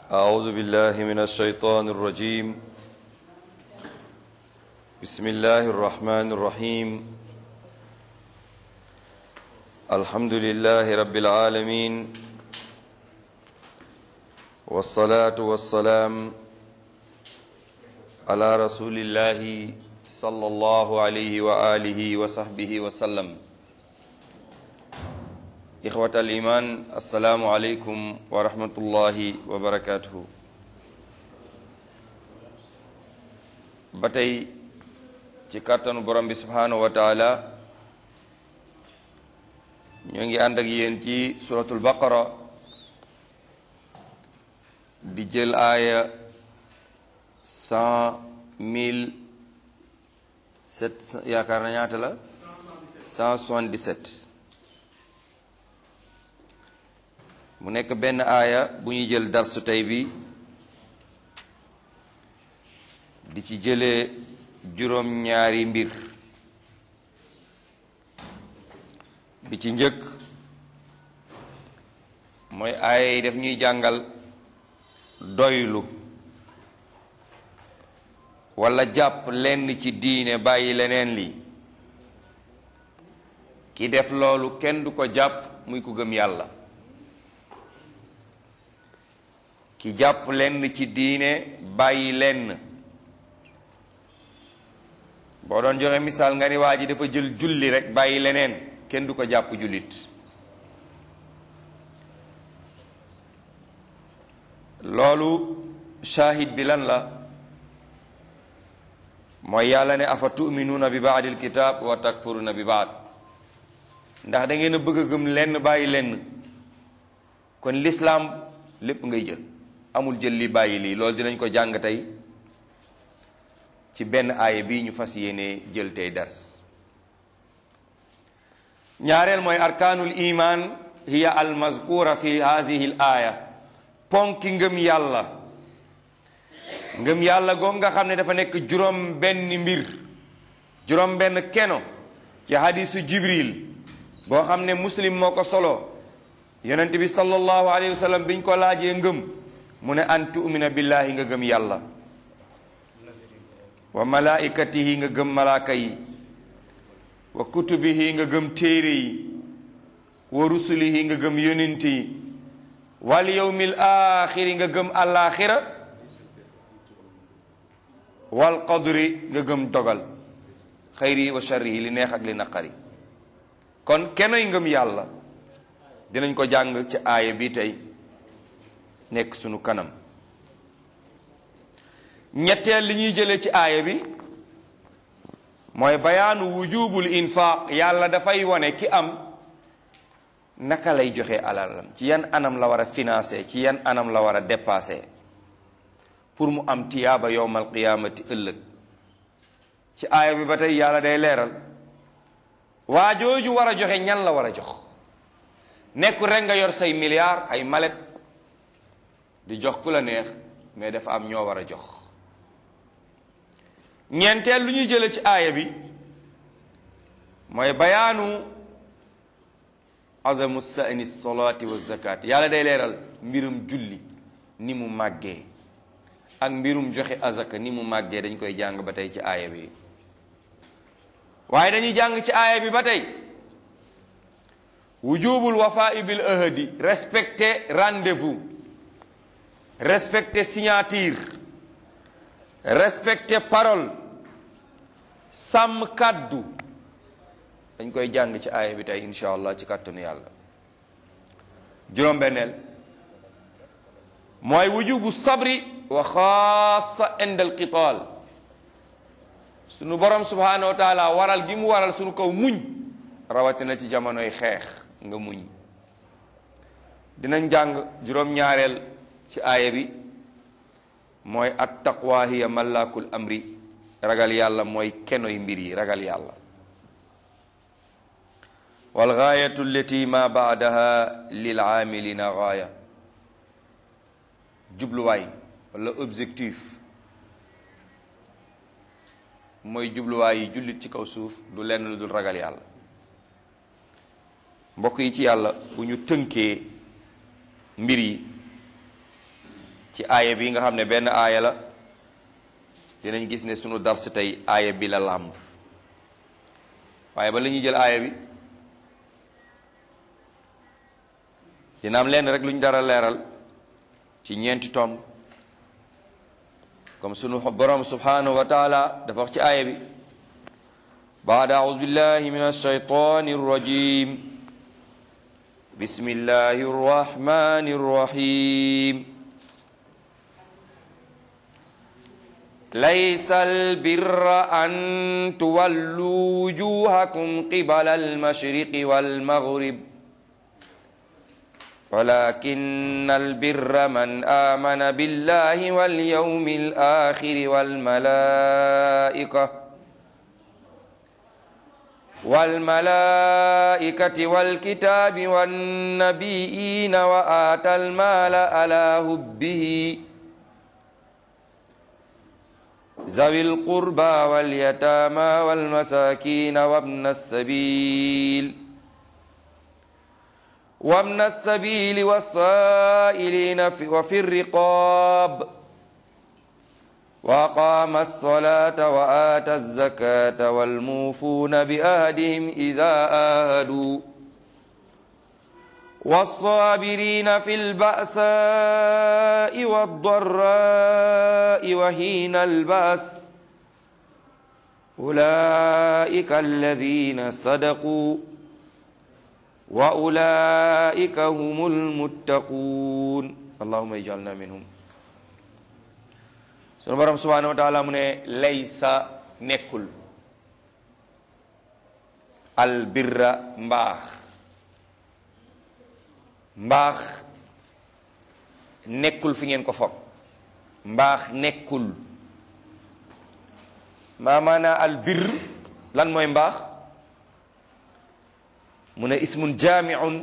أعوذ بالله من الشيطان الرجيم بسم الله الرحمن الرحيم الحمد لله رب العالمين والصلاة والسلام على رسول الله صلى الله عليه وآله وصحبه وسلم إخوة الإيمان السلام عليكم ورحمة الله وبركاته batay ci kàttanu borom bi subhanahu wa taala ñoo ngi ànd ak yéen ci suratul baqara di jël aaya cent mille sept yaakaar na ñaata la cent soixante-dix-sept mu nekk benn aaya bu ñuy jël darsu tey bi di ci jëlee juróom ñaari mbir bi ci njëkk mooy aaya yi daf ñuy jàngal doylu walla jàpp lenn ci diine bàyyi leneen li ki def loolu kenn du ko jàpp muy ku gëm yàlla ki jàpp lenn ci diine bàyyi lenn boo doon joxe misaal nga ni waa ji dafa jël julli rek bàyyi leneen kenn du ko jàpp jullit loolu shahid bi lan la mooy yàlla ne afa tuminuuna bi baadil kitab wa takfuruna bi baad ndax da ngeen a bëgg a gëm lenn bàyyi lenn kon lislaam lépp ngay jël amul jël li bàyyi lii loolu dinañ ko jàng tey ci benn aaya bi ñu fas yéene jël tey dars ñaareel mooy arkaanul iman hiya al mazkura fi hadihi l aaya ponki ngëm yàlla ngëm yàlla goog nga xam ne dafa nekk juróom benn mbir juróom benn keno ci hadisu jibril boo xam ne muslim moo ko solo yonent bi sallallahu alayhi wa sallam biñ ko laajee ngëm mu ne an tu'mina billahi nga gëm yàlla wa malaikatihi nga gëm malaaka yi wa kutubihi nga gëm téere yi wa rusulihi nga gëm yonent yi wal yawmil axiri nga gëm alaxira wal qadri nga gëm dogal xayri wa sharrihi li neex ak li naqari kon kenoy ngëm yàlla dinañ ko jàng ci aaya bi tey nekk sunu kanam ñetteel li ñuy jëlee ci aaya bi mooy bayaanu wujubul infaq yàlla dafay wone ki am naka lay joxe alalam ci yan anam la war a financer ci yan anam la war a dépasser pour mu am tiyaaba yowmal qiyaamati ëllëg ci aaya bi ba tey yàlla day leeral waa jooju war a joxe ñan la war a jox nekkul rek nga yor say milliards ay malet di jox ku la neex mais dafa am ñoo war a jox ñeenteel lu ñuy jële ci aaya bi mooy bayaanu azamu sa'ni salaati wa zakat yàlla day leeral mbirum julli ni mu màggee ak mbirum joxe azaka ni mu màggee dañ koy jàng ba tey ci aaya bi waaye dañuy jàng ci aaya bi ba tey wujubul wafaa'i bil ahdi respecter rendez-vous respecter signature respecter parole sàmm kàddu dañ koy jàng ci aaya bi tey insha allah ci kàttanu yàlla juróom-benneel mooy wujubu sabri wa xaasa inda al qital sunu borom subhanahu wa taala waral gi mu waral sunu kaw muñ rawatina ci jamonoy xeex nga muñ dinañ jàng juróom-ñaareel ci aaya bi mooy at taqwa hiya malakul amri ragal yàlla mooy kenoy mbir yi ragal yàlla wal gaayatu allati ma baadaha lil aamilina gaaya jubluwaay wala objectif mooy jubluwaay yi jullit ci kaw suuf du lenn lu dul ragal yàlla mbokk yi ci yàlla bu ñu tënkee mbir yi ci aaya bi nga xam ne benn aaya la dinañ gis ne sunu dars tey aaya bi la làmb waaye ba la ñuy jël aaya bi dina am lenn rek lu ñu dara leeral ci ñeenti tomb comme sunu borom subhanahu wa taala dafa wax ci aaya bi baada aoudu billahi min alshaytani arrajim bismillahi arrahmani arrahim ليس البر أن تولوا وجوهكم قبل المشرق والمغرب ولكن البر من آمن بالله واليوم الآخر والملائكة والملائكة والكتاب والنبيين وآتى المال على هبه ذوي القربى واليتامى والمساكين وابن السبيل وابن السبيل والسائلين وفي الرقاب وأقام الصلاة وآتى الزكاة والموفون بأهدهم إذا آهدوا والصابرين في البأساء والضراء وحين البأس أولئك الذين صدقوا وأولئك هم المتقون اللهم اجعلنا منهم sunu borom subhanahu wa taala mu ne laysa nekkul albirra mbaax mbaax nekkul fi ngeen ko foog mbaax nekkul maa maana albir lan mooy mbaax mu ne ismun jaamiun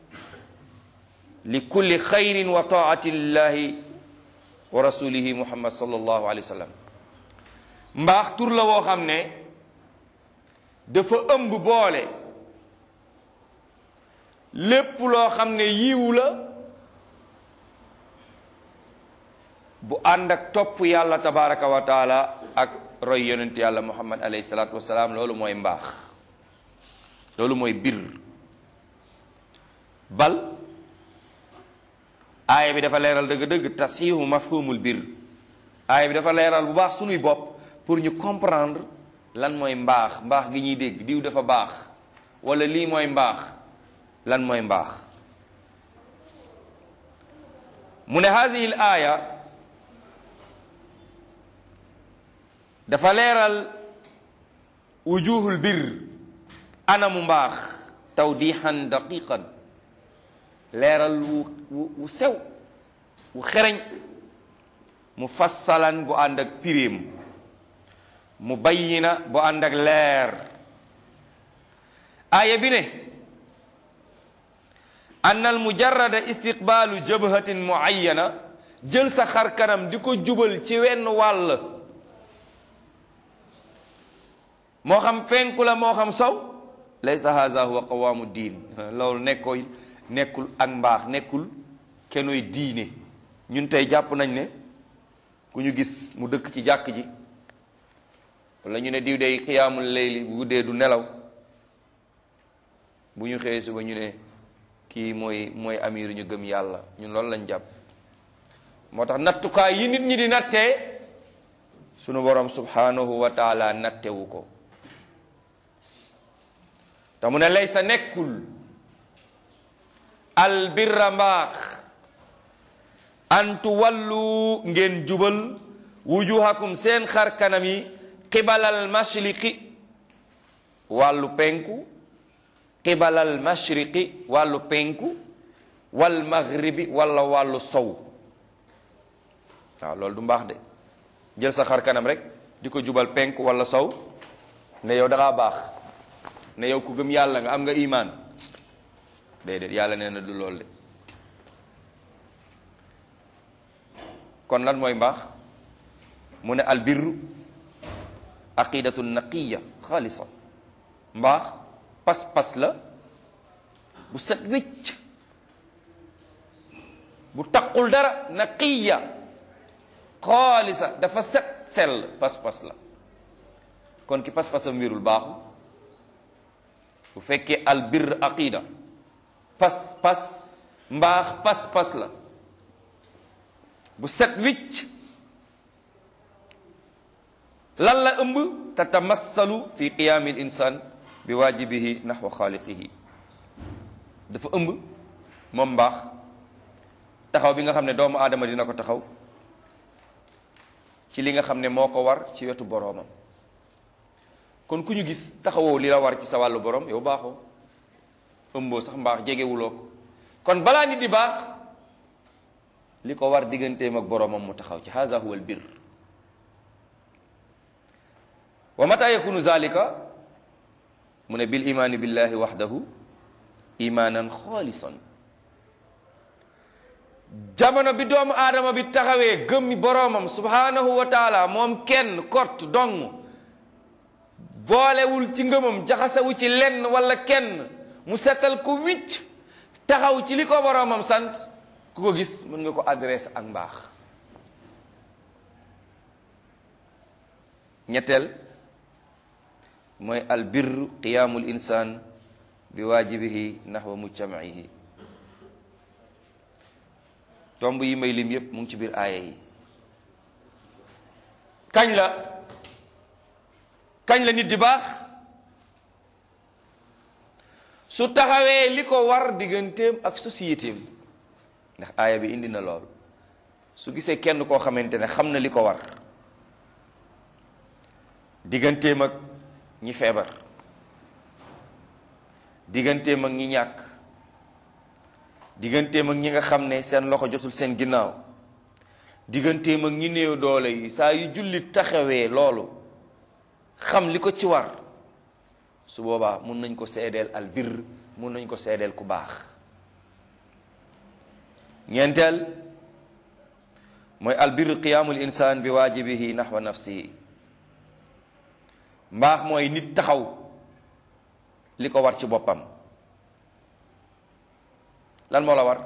li kulli xayrin wa taati llahi wa rasulihi muhammad sallallahu alayhi wa sallam mbaax tur la woo xam ne dafa ëmb boole lépp loo xam ne yiwu la bu ànd ak topp yàlla tabaraka wa taala ak roy yonent yàlla muhammad alayhi salaatu wasalaam loolu mooy mbaax loolu mooy bir bal aaya bi dafa leeral dëgg-dëgg tasihu mafhumul bir aaya bi dafa leeral bu baax sunuy bopp pour ñu comprendre lan mooy mbaax mbaax gi ñuy dégg diw dafa baax wala lii mooy mbaax lan mooy mbaax mu ne hadihi l aaya dafa leeral wujuhul bir anamu mbaax tawdihan daqiqan leeral wu wu sew wu xereñ mu fassalan bu ànd ak pirim mu bayyina bu ànd ak leer aaya bi ne ann al mujarrada istiqbaalu jabhatin muayyana jël sa xar kanam di ko jubal ci wenn wàll moo xam penku la moo xam sow laysa haza huwa qawaamu diin loolu nekkooy nekkul ak mbaax nekkul kenoy diine ñun tey jàpp nañ ne ku ñu gis mu dëkk ci jàkk ji wala ñu ne diw day xiyaamul layli bu guddee du nelaw bu ñu xëyee suba ñu ne kii mooy mooy amir ñu gëm yàlla ñun loolu lañ jàpp moo tax nattukaay yi nit ñi di nattee sunu borom subhanahu wa taala nattewu ko te mu ne laysa nekkul albirra mbaax an tuwallu ngeen jubal wujuhakum seen xar kanam yi qibalal mashriqi wàllu penku qibalal mashriqi wàllu penku wal maghribi wala wàllu sow waaw loolu du mbaax de jël sa xar kanam rek di ko jubal penku wala sow ne yow da ngaa baax ne yow ku gëm yàlla nga am nga imaan déedéet yàlla nee na du loolu de kon lan mooy mbaax mu ne albirru aqidatu naqiya xaalisa mbaax pas-pas la bu set wécc bu taqul dara naqiya xaalisa dafa set sell pas-pas la kon ki pas-pasam wérul baaxu bu fekkee al birr aqida pas-pas mbaax pas-pas la bu set wicc lan la ëmb tatamassalu fi qiyaami l insan bi waajibihi naxwa xaaliqihi dafa ëmb moom mbaax taxaw bi nga xam ne doomu aadama dina ko taxaw ci li nga xam ne moo ko war ci wetu boroomam kon ku ñu gis taxawoo li la war ci sa wàllu borom yow baaxoo ëmboo sax mbaax jegewuloo ko kon balaa nit di baax li ko war digganteem ak boroomam mu taxaw ci haza huwa al bir wa mata yakunu zalika mu ne bil imaani billahi waxdahu imaanan xaalisan jamono bi doomu aadama bi taxawee gëmmi boroomam subhanahu wa taala moom kenn kott dong boolewul ci ngëmam jaxasewu ci lenn wala kenn mu setal ko wicc taxaw ci li ko boroomam sant ku ko gis mën nga ko adresse ak mbaax ñetteel mooy al birru qiyaamul insaan bi waajibihi naxwa mujtama'ihi tomb yi may lim yépp mu ngi ci biir aaya yi kañ la kañ la nit di baax su taxawee li ko war digganteem ak sociétéem ndax aaya bi indi na lool su gisee kenn koo xamante ne xam na li ko war digganteem ak ñi feebar digganteem ak ñi ñàkk digganteem ak ñi nga xam ne seen loxo jotul seen ginnaaw digganteem ak ñi néew doole yi saa yu jullit taxawee loolu xam li ko ci war su boobaa mun nañ ko seedeel al birr mun nañ ko seedeel ku baax ñeenteel mooy al birr qiyaamul insaan bi waajibihi naxwa nafsihi mbaax mooy nit taxaw li ko war ci boppam lan moo la war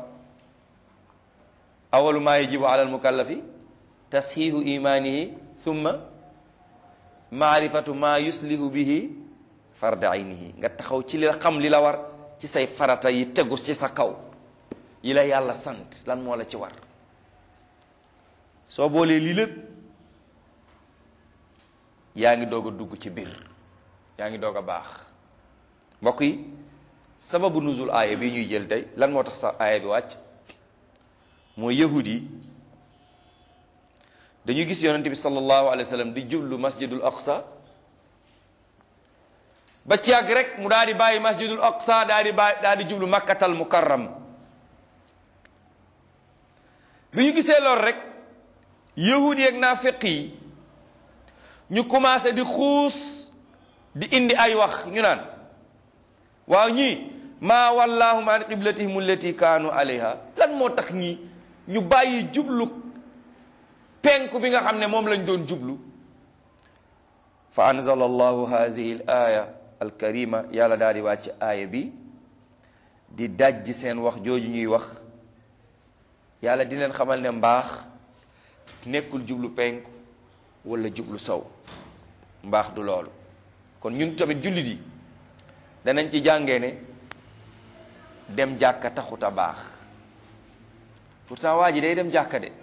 awalu maa yajibu ala almukallafi tasxiihu imaanihi thumma maarifatu maa yuslihu bihi farda aynihi nga taxaw ci li la xam li la war ci say farata yi tegu ci sa kaw yi la yàlla sant lan moo la ci war soo boolee lii lépp yaa ngi doog a dugg ci biir yaa ngi doog a baax mbokk yi sababu nuzul aaya bi ñuy jël tey lan moo tax sa aaya bi wàcc mooy yahud yi dañuy gis yonente bi sallallahu alayhi wa sallam di jublu masjidul aqsa ba ci yàgg rek mu daal di bàyyi masjidul aqsa daal di bàyyi daal di jublu makkatal mukarram bi ñu gisee lool rek yahud yi ak naafiq yi ñu commencé di xuus di indi ay wax ñu naan waaw ñii maa wallaahum an qiblatihim allati kaanu alayha lan moo tax ñi ñu bàyyi jublu penku bi nga xam ne moom lañ doon jublu fa anzala allahu hadihi al aya alkarima yàlla daal di wàcc aaya bi di dajji seen wax jooju ñuy wax yàlla di leen xamal ne mbaax nekkul jublu penku wala jublu sow mbaax du loolu kon ñun tamit jullit yi danañ ci jàngee ne dem jàkka taxut a baax pourtant waa ji day dem jàkka de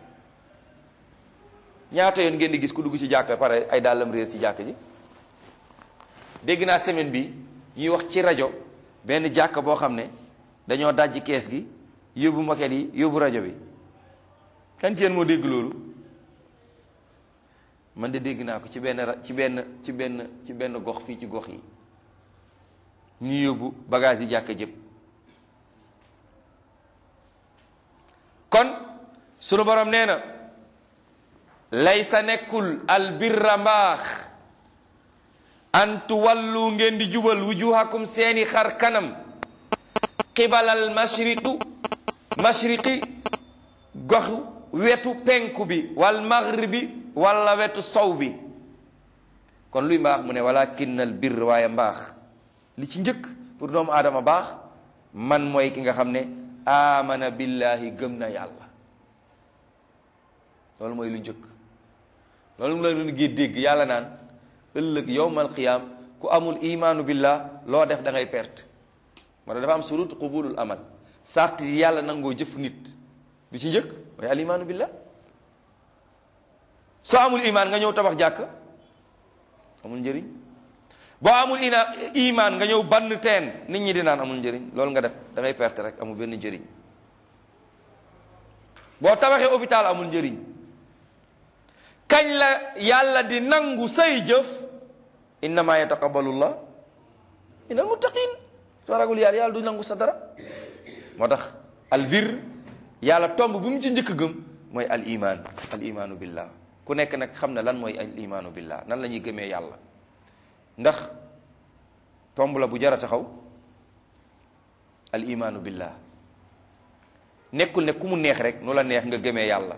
ñaata yoon ngeen di gis ku dugg ci jàkka pare ay dàllam réer ci jàkka ji dégg naa semaine bi ñuy wax ci rajo benn jàkka boo xam ne dañoo dajji kees gi yóbbu moket yi yóbbu rajo bi kan ci yéen moo dégg loolu man de dégg naa ko ci benn ra ci benn ci benn ci benn gox fii ci gox yi ñu yóbbu bagage yi jàkka jëpp kon sunu borom nee na laysa nekkul albirra mbaax an tuwallu ngeen di jubal wujuhakum seeni xar kanam qibalal mashriqu mashriqi goxu wetu penku bi wal maghribi wala wetu sow bi kon luy mbaax mu ne walakin al birr waaye mbaax li ci njëkk pour doomu aadama baax man mooy ki nga xam ne amana billahi gëm na yàlla loolu mooy lu njëkk loolu mu la doon gée dégg yàlla naan ëllëg yowmal qiyaam ku amul imaanu billah loo def da ngay perte moo tax dafa am surut qubulul amal sart yi yàlla nangoo jëf nit bi ci njëkk mooy al imaanu billah soo amul imaan nga ñëw tabax jàkk amul njëriñ boo amul ina imaan nga ñëw bann teen nit ñi di naan amul njëriñ loolu nga def da ngay perte rek amul benn njëriñ boo tabaxee hôpital amul njëriñ kañ la yàlla di nangu say jëf innama yataqabbalullah minal muttaqin soo ragul yàlla yàlla du nangu sa dara moo tax al bir yàlla tomb bu mu ci njëkk gëm mooy al iman al imaanu billah ku nekk nag xam ne lan mooy al imaanu billah nan la ñuy gëmee yàlla ndax tomb la bu jar a taxaw al imaanu billah nekkul ne ku mu neex rek nu la neex nga gëmee yàlla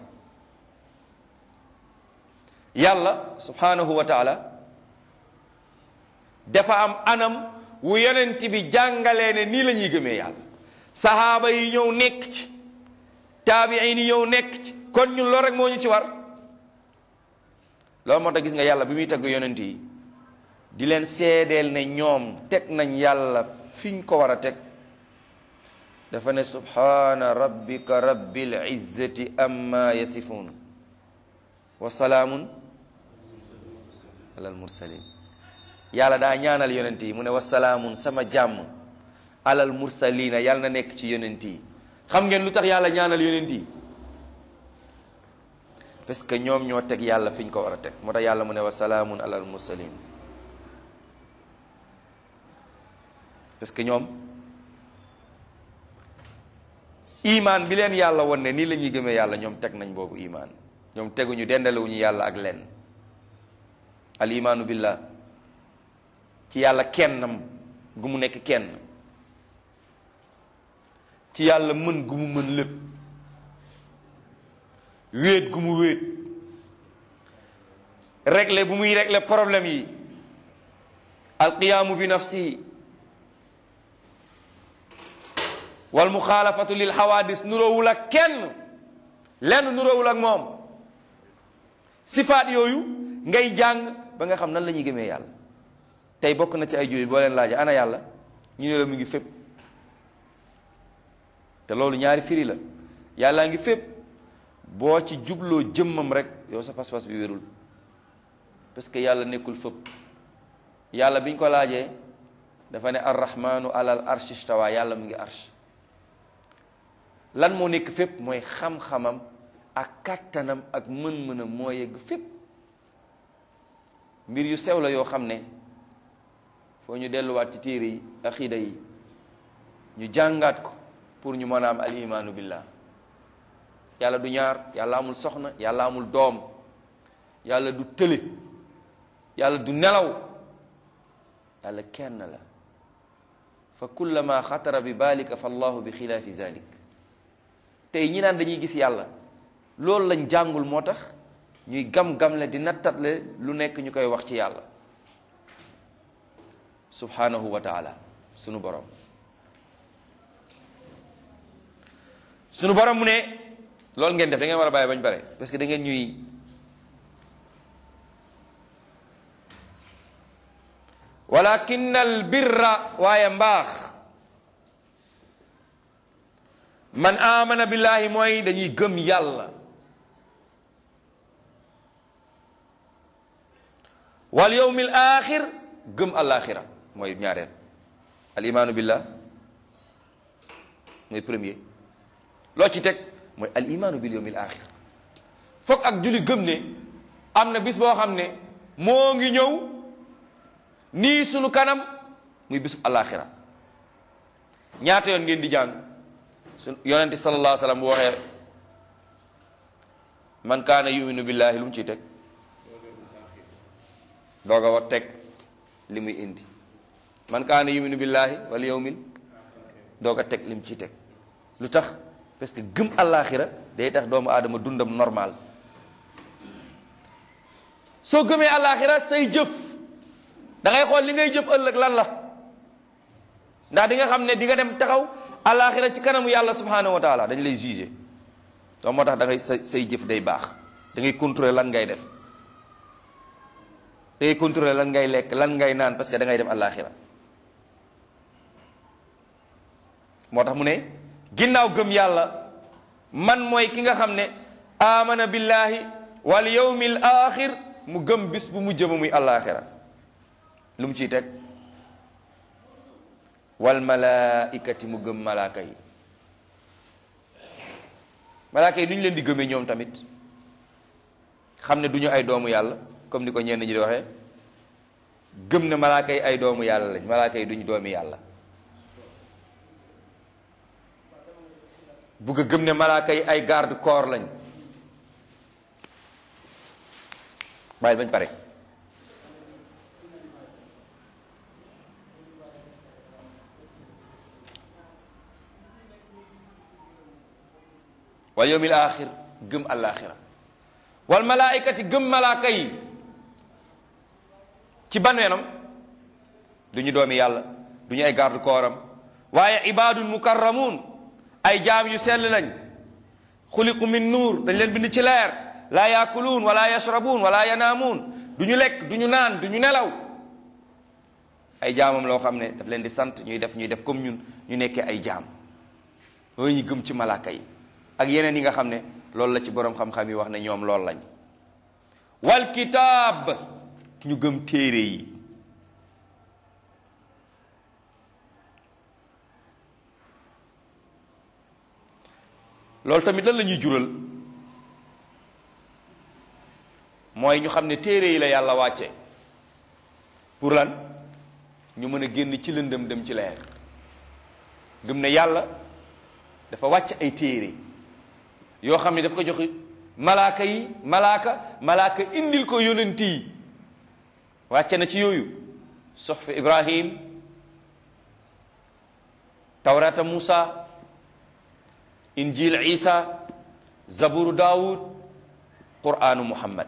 yàlla subhanahu wa taala dafa am anam wu yonent bi jàngalee ne nii la ñuy gëmee yàlla sahaaba yi ñëw nekk ci taabiin yi ñëw nekk ci kon ñun loolu rek moo ñu ci war loolu moo tax gis nga yàlla bi muy tagg yonent yi di leen seedeel ne ñoom teg nañ yàlla fiñ ko war a teg dafa ne subhana rabbika rabbil izzati amma yasifun wa salaamun alal mursalin yàlla daa ñaanal yonent yi mu ne wa salaamun sama jàmm alal mursalina yàlla na nekk ci yonent yi xam ngeen lu tax yàlla ñaanal yonent yi parce que ñoom ñoo teg yàlla fi ñu ko war a teg moo tax yàlla mu ne wa salaamun alal mursalin parce que ñoom imaan bi leen yàlla won ne nii la ñuy gëmee yàlla ñoom teg nañ boobu imaan ñoom teguñu dendalewuñu yàlla ak leen al imaanu billah ci yàlla kennam gu mu nekk kenn ci yàlla mën gu mu mën lépp wéet gu mu wéet régler bu muy régler problème yi alqiyaamu bi nafsihi wal muxaalafatu lil xawaadis nuroowul ak kenn lenn nuroowul ak moom sifaat yooyu ngay jàng ba nga xam nan la ñuy gëmee yàlla tey bokk na ci ay jullit boo leen laaja ana yàlla ñu ne la mu ngi fépp te loolu ñaari firi la yàllaa ngi fépp boo ci jubloo jëmmam rek yow sa pas-pas bi wérul parce que yàlla nekkul fépp yàlla biñ ko laajee dafa ne arrahmanu alal arshi stawa yàlla mu ngi arsh lan moo nekk fépp mooy xam-xamam ak kàttanam ak mën-mënam moo yegg fépp mbir yu sew la yoo xam ne foo ñu delluwaat ci téere yi aqida yi ñu jàngaat ko pour ñu mën a am al imaanu billah yàlla du ñaar yàlla amul soxna yàlla amul doom yàlla du tële yàlla du nelaw yàlla kenn la fa kullama xatara bi balika fa allahu bi xilaafi zalik tey ñi naan dañuy gis yàlla loolu lañ jàngul moo tax ñuy gam-gamle di nattatle lu nekk ñu koy wax ci yàlla subhanahu wa taala sunu borom sunu borom mu ne loolu ngeen def da ngeen war a bàyyi bañ bare parce que da ngeen ñuy walakin al birra waaye mbaax man amana billahi mooy dañuy gëm yàlla wal yawmil axir gëm alaxira mooy ñaareel al imaanu billah mooy premier loo ci teg mooy al imaanu bil yawmil axir foog ak julli gëm ne am na bis boo xam ne moo ngi ñëw nii sunu kanam muy bisub alaxira ñaata yoon ngeen di jàng su yonente sallallahu alayhi wa sallam bu waxee man kaana yuminu billahi lu mu ciy teg doog a wax teg li muy indi man kaana yuminu billahi wal yawmil doog a teg li mu ciy teg lu tax parce que gëm àllaaxira day tax doomu aadama dundam normal soo gëmee àllaaxira say jëf da ngay xool li ngay jëf ëllëg lan la ndax di nga xam ne di nga dem taxaw àllaaxira ci kanamu yàlla subhanahu wa taala dañ lay jugé donc moo tax da ngay say say jëf day baax da ngay contrôler lan ngay def te ngay contrôler lan ngay lekk lan ngay naan parce que da ngay dem àllaaxira moo tax mu ne ginnaaw gëm yàlla man mooy ki nga xam ne amana billahi wal yawmil axir mu gëm bis bu mu jëma muy àllaaxira lu mu ciy teg wal malaikati mu gëm malaaka yi malaaka yi nu ñu leen di gëmee ñoom tamit xam ne du ñu ay doomu yàlla comme ni ko ñenn ñi di waxee gëm ne malaaka yi ay doomu yàlla lañ malaaka yi duñu doomi yàlla bugg a gëm ne malaaka yi ay garde corps lañ bàyyi bañ pare wal yawmil axir gëm alaxira wal malaikati gëm malaaka yi ci ban weenam du ñu doomi yàlla du ñu ay garde corps am waaye ibadun mukarramun ay jaam yu sell lañ xuliqu min nuur dañ leen bind ci leer laa yaakuluun wala yashrabuun wala yanaamuun du ñu lekk du ñu naan du ñu nelaw ay jaamam loo xam ne daf leen di sant ñuy def ñuy def comme ñun ñu nekkee ay jaam yooyu ñu gëm ci malaaka yi ak yeneen yi nga xam ne loolu la ci boroom xam-xam yi wax ne ñoom loolu lañ wal kitaab ñu gëm téere yi loolu tamit lan la ñuy jural mooy ñu xam ne téere yi la yàlla wàcce pour lan ñu mën a génn ci lëndëm dem ci leer gëm ne yàlla dafa wàcc ay téere yoo xam ne dafa ko jox malaaka yi malaaka malaaka indil ko yonent yi wàcce na ci yooyu soxfi ibrahim tawrata musa injil isa zaburu daawud qur'anu muhammad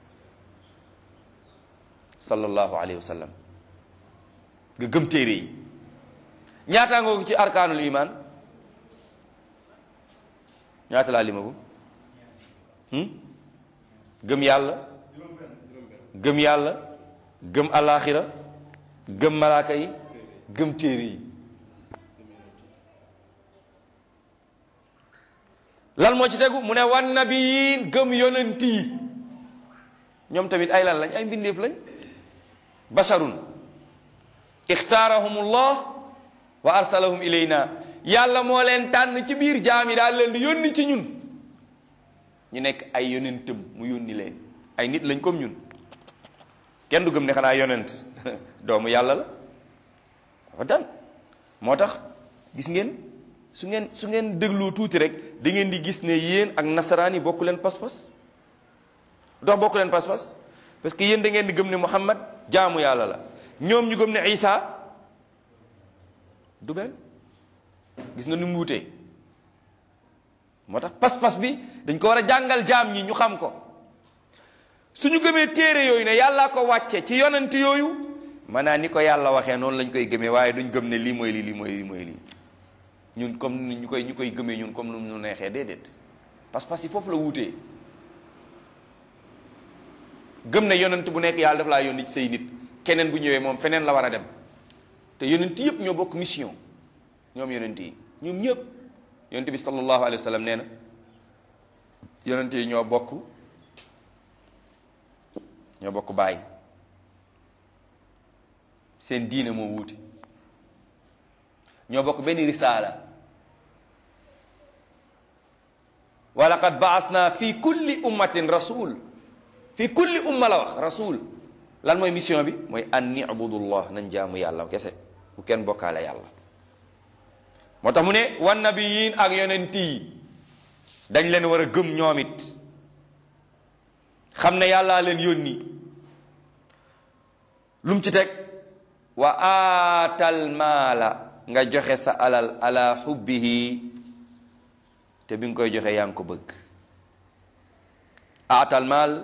sallallahu alayhi wa sallam nga gëm téere yi ñaataa nga ko ci arkaanul iman ñaata laa limagu gëm yàlla gëm yàlla gëm alaxira gëm malaaka yi gëm téere yi lan moo ci tegu mu ne wan nabiyin gëm yonent yi ñoom tamit ay lan lañ ay mbindeef lañ basharun ixtaarahumullah wa arsalahum ilayna yàlla moo leen tànn ci biir jaam yi daal leen di yónni ci ñun ñu nekk ay yonentam mu yónni leen ay nit lañ comme ñun kenn du gëm ne xanaa yonent doomu yàlla la dafa dan moo tax gis ngeen su ngeen su ngeen dégloo tuuti rek da ngeen di gis ne yéen ak nasaraan yi bokku leen pas-pas dox bokku leen pas-pas parce que yéen da ngeen di gëm ne Muhammad jaamu yàlla la ñoom ñu gëm ne Isa du benn gis nga ni mu wutee moo tax pas-pas bi dañ ko war a jàngal jaam ñi ñu xam ko suñu gëmee téere yooyu ne yàllaa ko wàcce ci yonent yooyu maanaam ni ko yàlla waxee noonu lañ koy gëmee waaye duñ gëm ne lii mooy lii lii mooy lii mooy lii ñun comme ni ñu koy ñu koy gëmee ñun comme nu mu neexee déedéet pas-pas yi foofu la wutee gëm ne yonent bu nekk yàlla daf laa yónni ci say nit keneen bu ñëwee moom feneen la war a dem te yonent yëpp ñoo bokk mission ñoom yonent yi ñoom ñëpp yonent bi sallallahu alayhi wa sallam nee na yonent yi ñoo bokk ñoo bokk bàyyi seen diine moo wuute ñoo bokk benn risaala wa laqad baasna fi kulli ummatin rasul fi kulli umma la wax rasul lan mooy mission bi mooy an nibudullah nañ jaamu yàlla kese bu kenn bokkaale yàlla moo tax mu ne wan nabiyin ak yonent yi dañ leen war a gëm ñoom it xam ne yàllaa leen yónni lum ci teg wa aatal maala nga joxe sa alal ala xubbihi te bi nga koy joxe yaa ngi ko bëgg aatal maal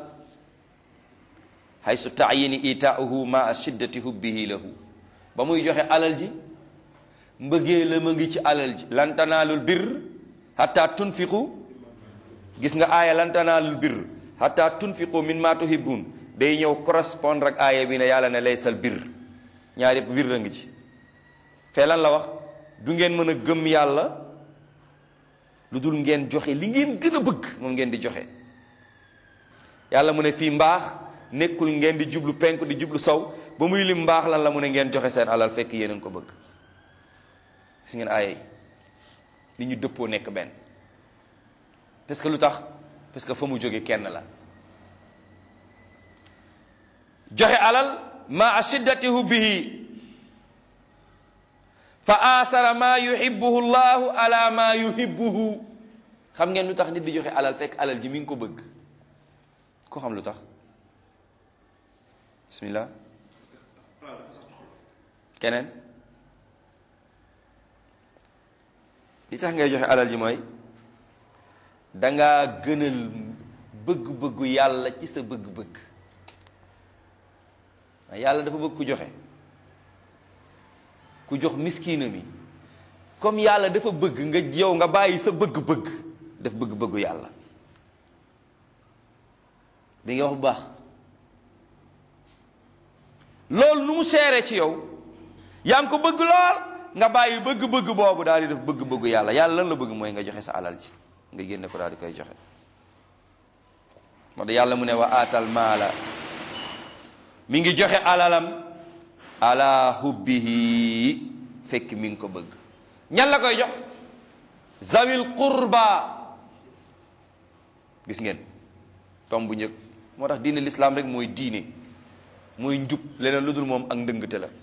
haysu taayini itaahu ma shiddati hubbihi lahu ba muy joxe alal ji mbëggee la ma ngi ci alal ji lan tanaalul birr hatta tunfiqu gis nga aaya lan tanaalul birr hatta tunfiqu min ma tuhibbun day ñëw correspondre ak aaya bi ne yàlla ne laysal bir ñaar yëpp bir a ngi ci fee lan la wax du ngeen mën a gëm yàlla lu dul ngeen joxe li ngeen gën a bëgg moom ngeen di joxe yàlla mu ne fii mbaax nekkul ngeen di jublu penku di jublu sow ba muy lim mbaax lan la mu ne ngeen joxe seen alal fekk yéen a ngi ko bëgg gis ngeen aaya yi li ñu dëppoo nekk benn parce que lu tax parce que fa mu jóge kenn la joxe alal ma shiddati hubbihi fa asara ma yuhibbuhu llahu ala ma yuhibbuhu xam ngeen lu tax nit di joxe alal fekk alal ji mi ngi ko bëgg ko xam lu tax bismillah keneen li tax ngay joxe alal ji mooy dangaa gënal bëgg-bëggu yàlla ci sa bëgg-bëgg yàlla dafa bëgg ku joxe ku jox miskina mi comme yàlla dafa bëgg nga yow nga bàyyi sa bëgg-bëgg def bëgg-bëggu yàlla di nga wax bu baax loolu nu mu seere ci yow yaa ngi ko bëgg lool nga bàyyi bëgg-bëgg boobu daal di def bëgg-bëggu yàlla yàlla lan la bëgg mooy nga joxe sa alal ci nga génne ko daal di koy joxe moo tax yàlla mu ne wa aatal maala mi ngi joxe alalam ala hubbihi fekk mi ngi ko bëgg ñan la koy jox zawil qurba gis ngeen tom bu njëkk moo tax diine l'islam rek mooy diine mooy njub leneen lu dul moom ak ndëngte la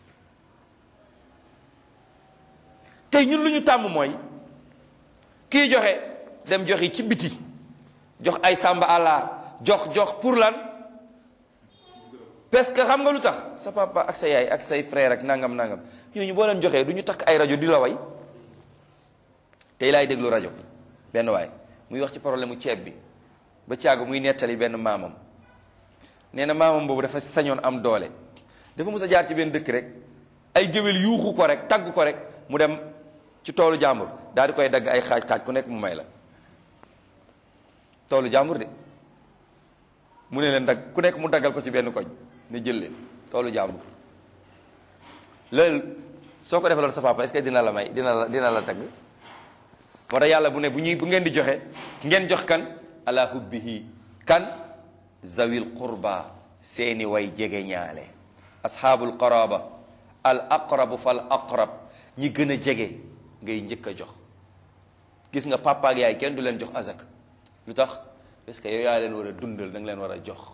tey ñun lu ñu tàmm mooy kii joxe dem joxi ci biti jox ay sàmba àllaar jox jox pour lan parce que xam nga lu tax sa papa ak sa yaay ak say frère ak nangam nangam ñooñu boo leen joxee du ñu takk ay rajo di la way tey laay déglu rajo benn waay muy wax ci problème mu ceeb bi ba caagu muy nettali benn maamam nee na maamam boobu dafa sañoon am doole dafa mus a jaar ci benn dëkk rek ay géwél yuuxu ko rek tagg ko rek mu dem ci toolu jàmbur daal di koy dagg ay xaaj xaaj ku nekk mu may la toolu jàmbur de mu ne leen dagg ku nekk mu daggal ko ci benn koñ ne jël leen toolu jàmbur loolu soo ko defaloon sa papa est-ce que dina la may dina la dina la tagg moo tax yàlla bu ne bu ñuy bu ngeen di joxe ngeen jox kan ala hubbihi kan zawil qurba seeni way jege ñaale ashaabul qaraba al aqrabu fal aqrab ñi gën a jege ngay njëkk a jox gis nga papa ak yaay kenn du leen jox azak lu tax parce que yow yaa leen war a dundal da nga leen war a jox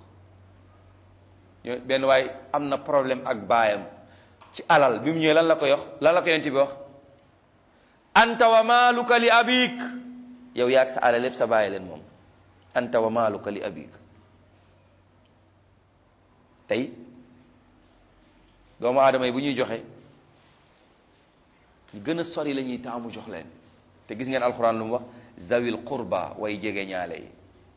benn waay am na problème ak baayam ci alal bi mu ñëwee lan la ko yox lan la ko yonent bi wax anta wa maaluka li abik yow yaag sa alal lépp sa bàyyi leen moom anta wa maaluka li abik tey doomu aadama yi bu ñuy joxe ñu gën a sori la ñuy taamu jox leen te gis ngeen alxuraan lu mu wax zawil qurba way jege ñaale yi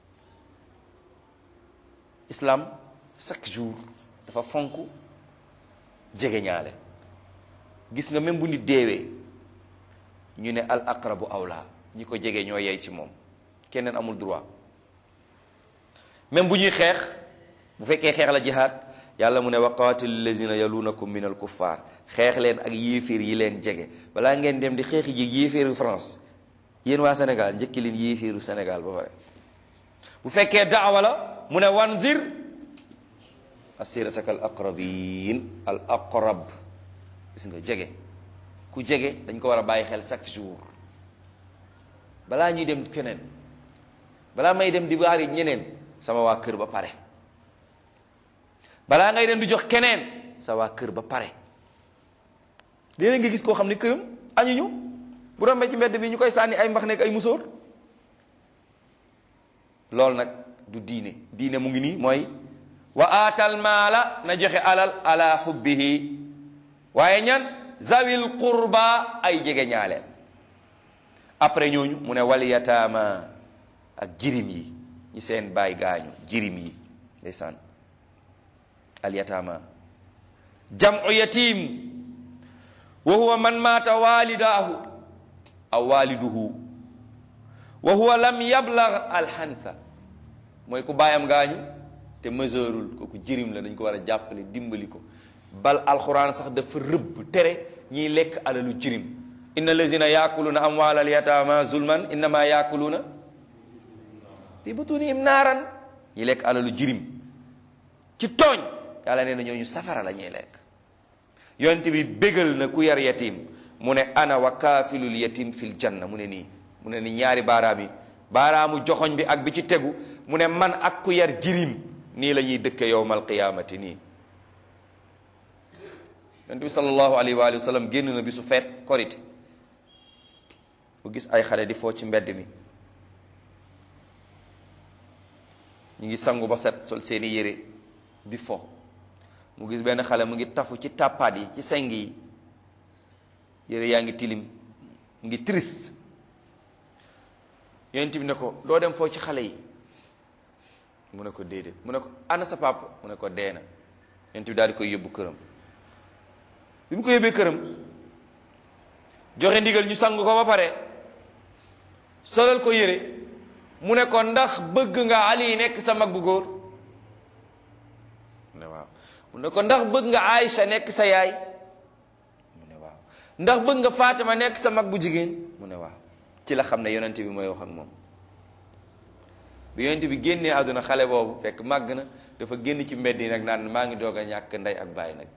islam chaque jour dafa fonk jege ñaale gis nga même bu nit deewee ñu ne al aqrabu awla ñi ko jege ñoo yey ci moom keneen amul droit même bu ñuy xeex bu fekkee xeex la jihaad yàlla mu ne wa qaatilu lazina yalunakum min al kuffar xeex leen ak yéeféer yi leen jege balaa ngeen dem di xeexi ji yéeféeru France yéen waa Sénégal njëkki leen yéeféeru Sénégal ba pare bu fekkee daawa la mu ne wanzir asirataka al aqrabin al aqrab gis nga jege ku jege dañ ko war a bàyyi xel chaque jour balaa ñuy dem keneen balaa may dem di baari ñeneen sama waa kër ba pare balaa ngay dem di jox keneen sa waa kër ba pare léeg nga gis koo xam ne këram añuñu bu rombee ci mbedd bi ñu koy sànni ay mbax nekk ay musóor loolu nag du diine diine mu ngi nii mooy wa aatal maala na joxe alal ala xubbihi waaye ñan zawil qurba ay jege ñaale après ñooñu mu ne wal yataama ak jirim yi ñi seen baay gaañu jirim yi ndeysaan al yataama jamu yatim wa huwa man maata walidaahu aw waliduhu wa huwa lam yablag alxansa mooy ku baayam gaañu te mesureul kooku jirim la dañ ko war a jàppale dimbali ko bal alxuraan sax dafa rëbb tere ñiy lekk alalu jirim inna lazina yaakuluuna amwaalal yataama zulman innama yaakuluuna fi butunihim naaran ñi lekk alalu jirim ci tooñ yàlla nee na ñooñu safara la ñuy lekk yonent bi bégal na ku yar yatim mu ne ana wa kaafilul yatim fil janna mu ne nii mu ne ni ñaari baaraam yi baaraamu joxoñ bi ak bi ci tegu mu ne man ak ku yar jirim nii la ñuy dëkke yowmal qiyaamati nii yonent bi sallallahu alayhi wa sallam génn na bisu feet korite mu gis ay xale di foo ci mbedd mi ñu ngi sangu ba set sol seeni yére di fo mu gis benn xale mu ngi tafu ci tàppaat yi ci seng yi yére yaa ngi tilim mu ngi triste yonent bi ne ko doo dem foo ci xale yi mu ne ko déedéet mu ne ko ana sa papa mu ne ko dee na yonent bi daal di koy yóbbu këram bi mu ko yóbbee këram joxe ndigal ñu sang ko ba pare solal ko yére mu ne ko ndax bëgg nga Ali nekk sa mag bu góor mu ne waaw mu ne ko ndax bëgg nga Aïcha nekk sa yaay mu ne waaw ndax bëgg nga Fatima nekk sa mag bu jigéen mu ne waaw ci la xam ne yonent bi mooy wax ak moom bi yonent bi génnee àdduna xale boobu fekk màgg na dafa génn ci mbedd yi nag naan maa ngi doog a ñàkk ndey ak baay nag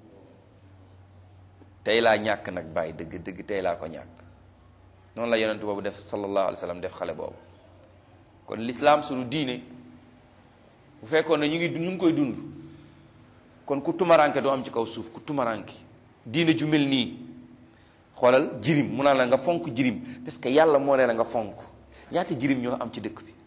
tey laa ñàkk nag baay dëgg dëgg tey laa ko ñàkk noonu la yonent boobu def sallallahu alayhi wa sallam def xale boobu kon l'islam suñu diine bu fekkoon ne ñu ngi ñu ngi koy dund kon ku tumaranke doo am ci kaw suuf ku tumaranke diine ju mel nii xoolal jirim mu naan la nga fonk jirim parce que yàlla moo ne la nga fonk ñaata jirim ñoo am ci dëkk bi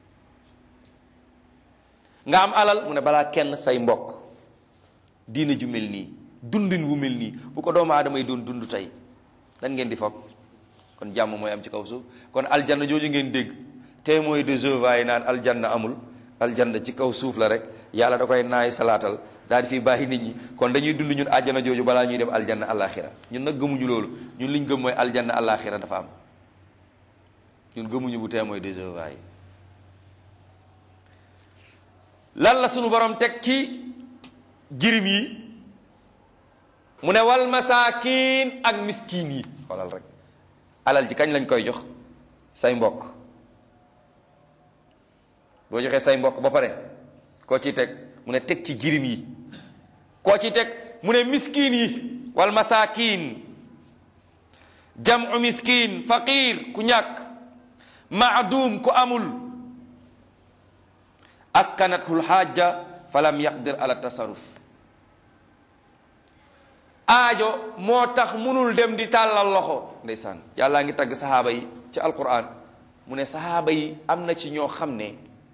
nga am alal mu ne balaa kenn say mbokk diine ju mel nii dundin wu mel nii bu ko doomu aadama yi doon dund tey lan ngeen di foog kon jàmm mooy am ci kaw suuf kon aljanna jooju ngeen dégg te mooy de Jéhovah yi naan aljanna amul aljanna ci kaw suuf la rek yàlla da koy naay salaatal daal di fi bàyyi nit ñi kon dañuy dund ñun àjjana jooju balaa ñuy dem aljanna alaxira ñun nag gëmuñu loolu ñun liñ gëm mooy aljanna alaxira dafa am ñun gëmuñu bu tee mooy de Jéhovah yi lan la sunu borom teg ci jirim yi mu ne wal masaakin ak miskin yi xoolal rek alal ji kañ lañ koy jox say mbokk boo joxee say mbokk ba pare koo ciy teg mu ne teg ci jirim yi koo ciy teg mu ne miskin yi wal masaakin jamu miskin faqir ku ñàkk maadum ku amul askanatul xaaja falam yaqdir ala tasarruf aajo moo tax munul dem di tàllal loxo ndeysaan yàllaa ngi tagg saxaaba yi ci alquran mu ne saxaaba yi am na ci ñoo xam ne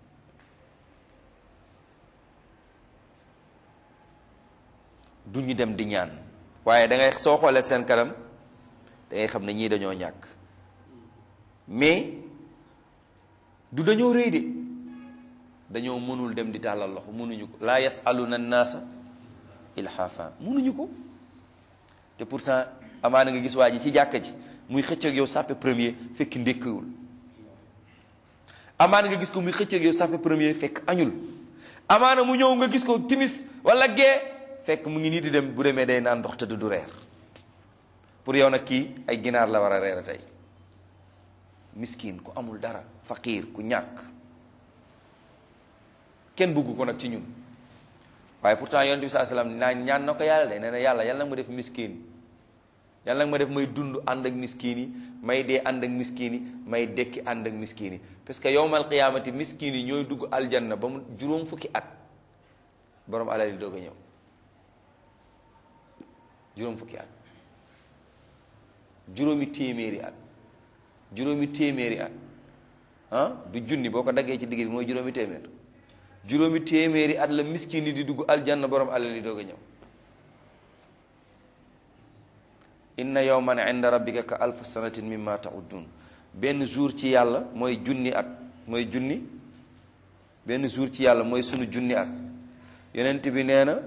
du ñu dem di ñaan waaye da ngay soo xoolee seen kanam da ngay xam ne ñii dañoo ñàkk mais du dañoo rëy de dañoo mënul dem di tàllal loxo mënuñu ko laa yasaluna naasa ilhafa mënuñu ko te pourtant amaana nga gis waa ji ci jàkka ji muy xëcc ak yow sàppe premier fekk ndékkiwul amaana nga gis ko muy xëcc ak yow sàppe premier fekk añul amaana mu ñëw nga gis ko timis wala gee fekk mu ngi nii di dem bu demee day naan ndox te du reer pour yow nag kii ay ginaar la war a reer tey miskin ku amul dara faqiir ku ñàkk kenn bëggu ko nag ci ñun waaye pourtant yonent bi saa salaam naa ñaan na ko yàlla de nee na yàlla yàlla nag ma def miskin yàlla nag ma def may dund ànd ak miskin yi may dee ànd ak miskin yi may dekki ànd ak miskin yi parce que yowmal qiyaamati miskin yi ñooy dugg aljanna ba mu juróom fukki at borom alal yi doog a ñëw juróom fukki at juróomi téeméeri at juróomi téeméeri at ah du junni boo ko daggee ci digg bi mooy juróomi téeméer juróomi téeméeri at la miskin yi di dugg aljanna borom alal yi doog a ñëw inna yawman inda rabbika ka alfa sanatin mimma ta'uddun benn jour ci yàlla mooy junni at mooy junni benn jour ci yàlla mooy sunu junni at yonent bi nee na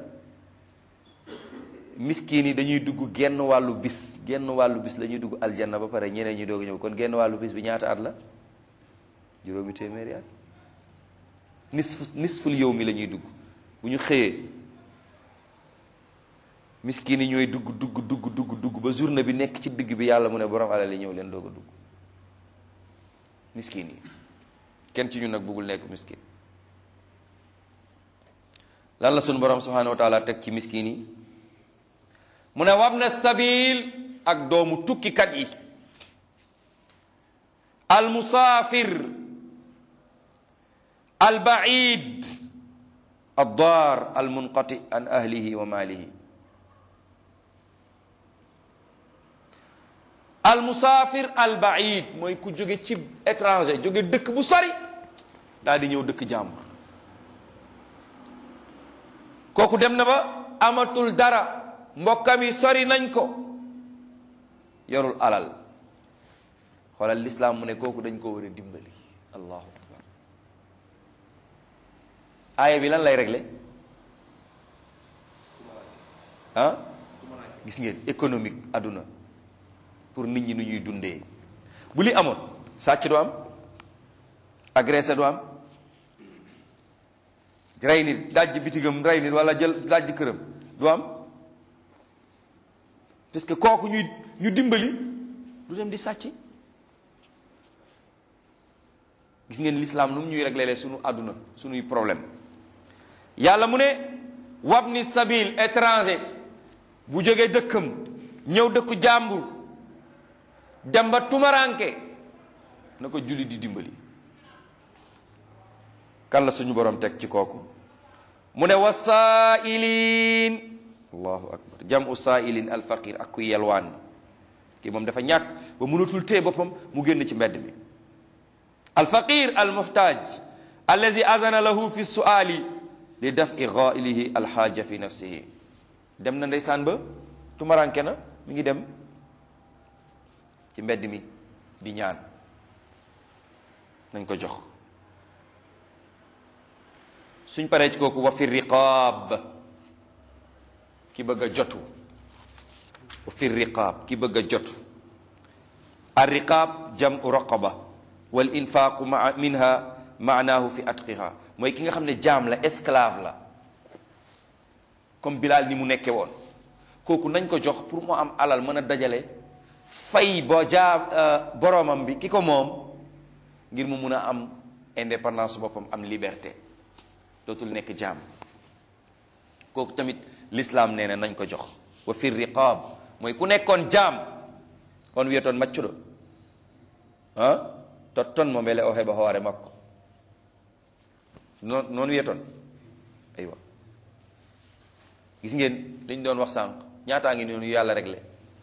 miskin yi dañuy dugg genn wàllu bis genn wàllu bis la ñuy dugg aljanna ba pare ñeneen ñi doog a ñëw kon genn wàllu bis bi ñaata at la juróomi téeméeri at nisf nisful yow mi la ñuy dugg bu ñu xëyee miskin yi ñooy dugg dugg dugg dugg dugg ba journée bi nekk ci digg bi yàlla mu ne borom alal yi ñëw leen doog a dugg miskin yi kenn ci ñun nag bëggul nekk miskin lan la sunu borom subhanahu wa taala teg ci miskin yi mu ne wabna sabil ak doomu tukkikat yi al musaafir al baid ad daar al munqati an ahlihi wa maalihi al musaafir al baid mooy ku jóge ci étranger jóge dëkk bu sori daal di ñëw dëkk jàmbur kooku dem na ba amatul dara mbokkam yi sori nañ ko yorul alal xoolal lislaam mu ne kooku dañ ko war a dimbali allahu akbar aaya bi lan lay régler ah gis ngeen économique àdduna pour nit ñi nu ñuy dundee bu li amoon sàcc du am agressé du am rey nit dajj bitigam rey nit wala jël dajj këram du am parce que kooku ñuy ñu dimbali du dem di sàcc gis ngeen l'islam nu mu ñuy réglé sunu àdduna sunuy problème yàlla mu ne wabni sabil étranger bu jógee dëkkam ñëw dëkku jàmbur dem ba tumaranke na ko julli di dimbali kan la suñu borom teg ci kooku mu ne wasaa'iliin allahu akbar jamu saa'ilin alfaqir ak ku yelwaan kii moom dafa ñàkk ba mënatul tee boppam mu génn ci mbedd mi alfaqir almuhtaaj allazi azana lahu fi su'ali li dafi ghailihi alxaaja fi nafsihi dem na ndeysaan ba tumaranke na mi ngi dem ci mbedd mi di ñaan nañ ko jox suñ paree ci kooku wa fi riqaab ki bëgg a jotu wa fi riqaab ki bëgg a jotu ar riqaab jamu raqaba wal infaqu maa minha maanaahu fi atqiha mooy ki nga xam ne jaam la esclave la comme Bilal ni mu nekke woon kooku nañ ko jox pour mu am alal mën a dajale fay boo jaam boroomam bi ki ko moom ngir mu mun a am indépendance boppam am liberté dootul nekk jaam kooku tamit l'islam nee na nañ ko jox wa fi riqaab mooy ku nekkoon jaam on wiyetoon maccuɗo ah totton mo beele o heɓa hoore makko noon noon wiyetoon aywa gis ngeen liñ doon wax sànq ñaataa ngi noonu yàlla réglé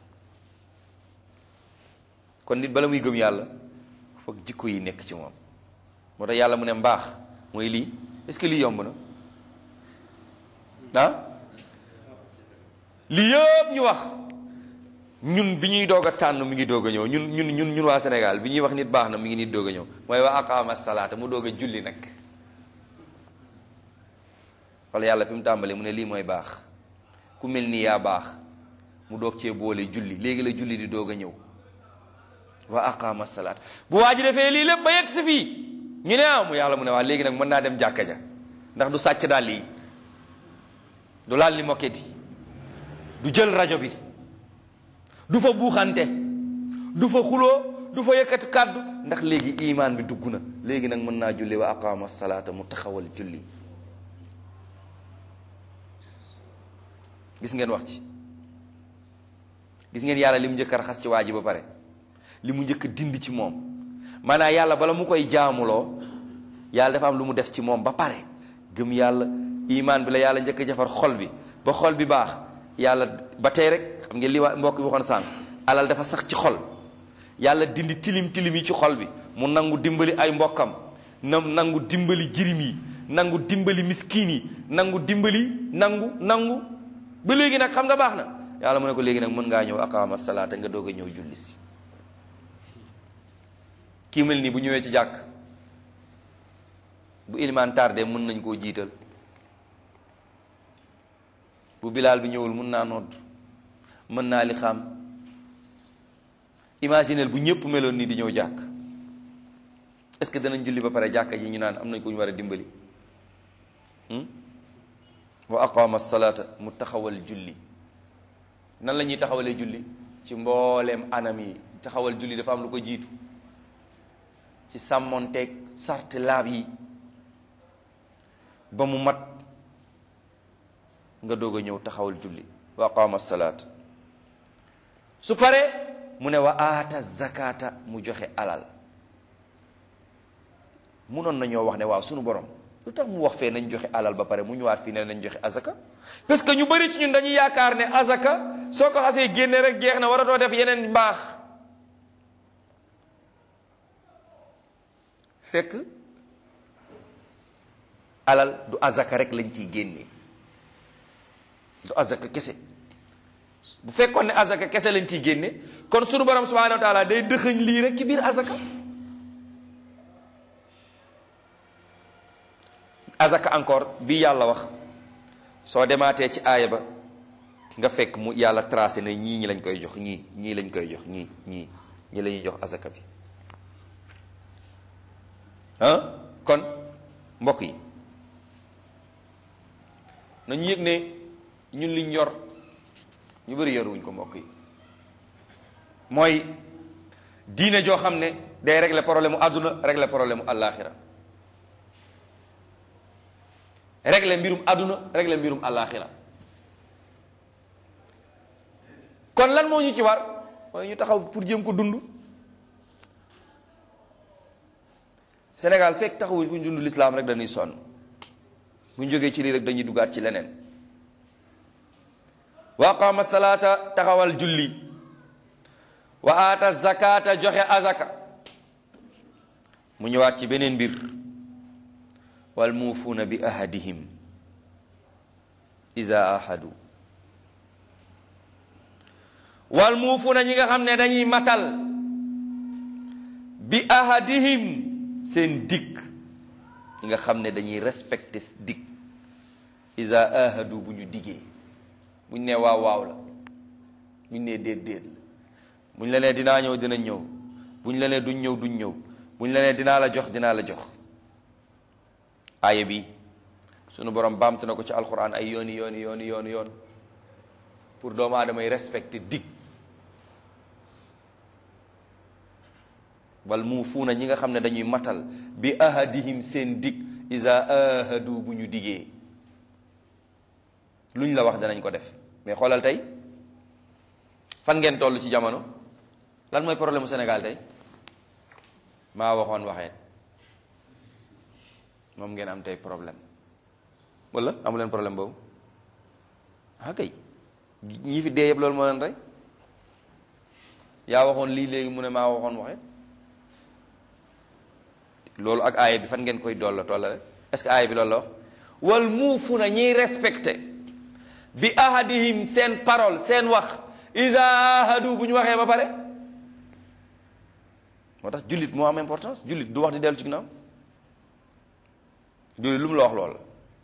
kon nit bala muy gëm yàlla foog jikko yi nekk ci moom moo tax yàlla mu ne mbaax mooy lii est-ce que lii yomb na ah lii yëpp ñu wax ñun bi ñuy doog a tànn mi ngi doog a ñëw ñun ñun ñun ñun waa Sénégal bi ñuy wax nit baax na mi ngi nit doog a ñëw mooy waa aqaama salaata mu doog a julli nag wala yàlla fi mu tàmbalee mu ne lii mooy baax ku mel ni yaa baax mu doog cee boole julli léegi la julli di doog a ñëw waa aqaama salaata bu waa ji defee lii lépp ba yegg si fii ñu ne ah mu yàlla mu ne waa léegi nag mën naa dem jàkka ja ndax du sàcc daal lii du laal ni moket yi du jël rajo bi du fa buuxante du fa xuloo du fa yëkkati kàddu ndax léegi imaan bi dugg na léegi nag mën naa julli wa aqaama salaata mu taxawal julli gis ngeen wax ci gis ngeen yàlla li mu njëkk a raxas ci waa ji ba pare li mu njëkk a dindi ci moom maanaam yàlla bala mu koy jaamuloo yàlla dafa am lu mu def ci moom ba pare gëm yàlla imaan bi la yàlla njëkk a jafar xol bi ba xol bi baax yàlla ba tey rek xam ngeen li waa mbokk bi waxoon sànq alal dafa sax ci xol yàlla dindi tilim tilim yi ci xol bi mu nangu dimbali ay mbokkam na nangu dimbali jirim yi nangu dimbali miskin yi nangu dimbali nangu nangu ba léegi nag xam nga baax na yàlla mu ne ko léegi nag mën ngaa ñëw aqaama salaata nga doog a ñëw julli si kii mel nii bu ñëwee ci jàkk bu ilimaan tardé mën nañ koo jiital bu bilaal bi ñëwul mën naa nodd mën naa li xam imaginel bu ñëpp meloon nii di ñëw jàkk est-ce que danañ julli ba pare jàkka ji ñu naan am nañ ko ñu war a dimbali wa aqama salata mu taxawal julli nan la ñuy taxawalee julli ci mbooleem anam yi taxawal julli dafa am lu ko jiitu ci sàmmonteeg sart laab yi ba mu mat nga doog a ñëw taxawal julli wa aqama salaat su pare mu ne wa aata zakata mu joxe alal munoon nañoo wax ne waaw sunu borom lu tax mu wax fee nañ joxe alal ba pare mu ñëwaat fii ne nañ joxe azaka parce que ñu bari ci ñun dañuy yaakaar ne azaka soo ko xasee génne rek jeex na waratoo def yeneen mbaax fekk alal du azaka rek lañ ciy génne du azaka kese bu fekkoon ne azaka kese lañ ciy génne kon sunu borom subhanahu wa taala day dëxëñ lii rek ci biir azaka azaka encore bi yàlla wax soo demaatee ci aaya ba nga fekk mu yàlla tracé ne ñii ñi lañ koy jox ñii ñii lañ koy jox ñii ñii ñi la ñuy jox azaka bi ah kon mbokk yi nañu yëg ne ñun liñ yor ñu bëri yoruwuñ ko mbokk yi mooy diine joo xam ne day régler problème mu àdduna régler problème mu àllaaxira régler mbirum àdduna régler mbirum àllaaxira kon lan moo ñu ci war mooy ñu taxaw pour jéem ko dund Sénégal fekk taxawuñ bu ñu dund lislaam rek dañuy sonn bu ñu jógee ci lii rek dañuy dugaat ci leneen wa aqama salaata taxawal julli wa aata zakata joxe azaka mu ñëwaat ci beneen mbir wal muufuuna bi ahadihim iza ahadu wal muufuuna ñi nga xam ne dañuy matal bi ahadihim seen dikk ñi nga xam ne dañuy respecté dikk iza ahadu bu ñu diggee buñ ne waaw waaw la buñ ne déet déet la buñ la nee dinaa ñëw dina ñëw buñ la nee duñ ñëw duñ ñëw buñ la nee dinaa la jox dinaa la jox aaya bi sunu borom baamtu na ko ci alquran ay yooni yooni yooni yooni yoon pour doomu aadama yi respecté dig wal muufuuna ñi nga xam ne dañuy matal bi ahadihim seen dig iza ahadu bu ñu digee luñ la wax danañ ko def mais xoolal tey fan ngeen toll ci jamono lan mooy problème mu Sénégal tey maa waxoon waxeet moom ngeen am tey problème wala amu leen problème boobu ah kay ñi fi dee yëpp loolu moo leen rey yaa waxoon lii léegi mu ne maa waxoon waxeet loolu ak aaya bi fan ngeen koy dolla tolla rek est-ce que aaya bi loolu la wax wal muufuna ñiy respecté bi ahadihim seen parole seen wax isa ahadu bu ñu waxee ba pare moo tax jullit moo am importance jullit du wax di dellu ci ginnaaw jullit lu mu la wax loolu la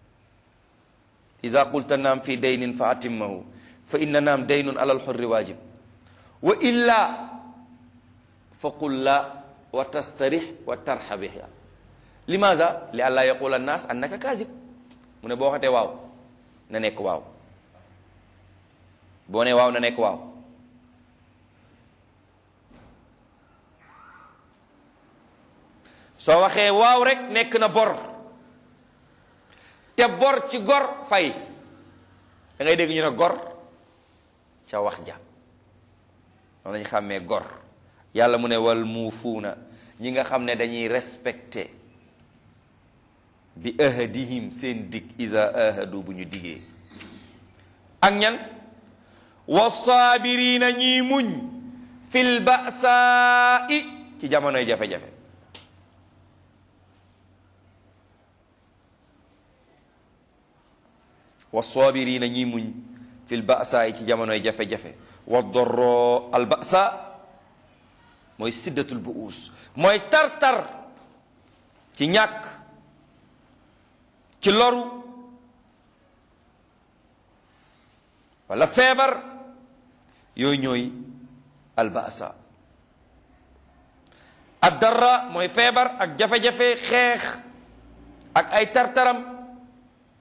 isa qulta naam fi daynin fa atimmahu fa inna naam daynun alal xurri waajib wa illa fa qul la wa tastarix wa tarxabiha limaza li àllaa yaqula annaas annaka kaazib mu ne boo waxatee waaw na nekk waaw boo ne waaw na nekk waaw soo waxee waaw rek nekk na bor te bor ci gor fay da ngay dégg ñu ne gor ca wax ja noonu lañ xàmmee gor yàlla mu ne wal muufuuna ñi nga xam ne dañuy respecté bi ahadihim seen dig isa ahadu bu ñu digee ak ñan wasaabirina ñiy muñ fil ba'saa'i ci jamonoy jafe-jafe wasaabirina ñiy muñ fil ba'saa'i ci jamonoy jafe-jafe wa dorro al ba'sa mooy siddatul bu'us mooy tar-tar ci ñàkk ci loru wala feebar yooyu ñooy albasa ad darra mooy feebar ak jafe-jafe xeex ak ay tartaram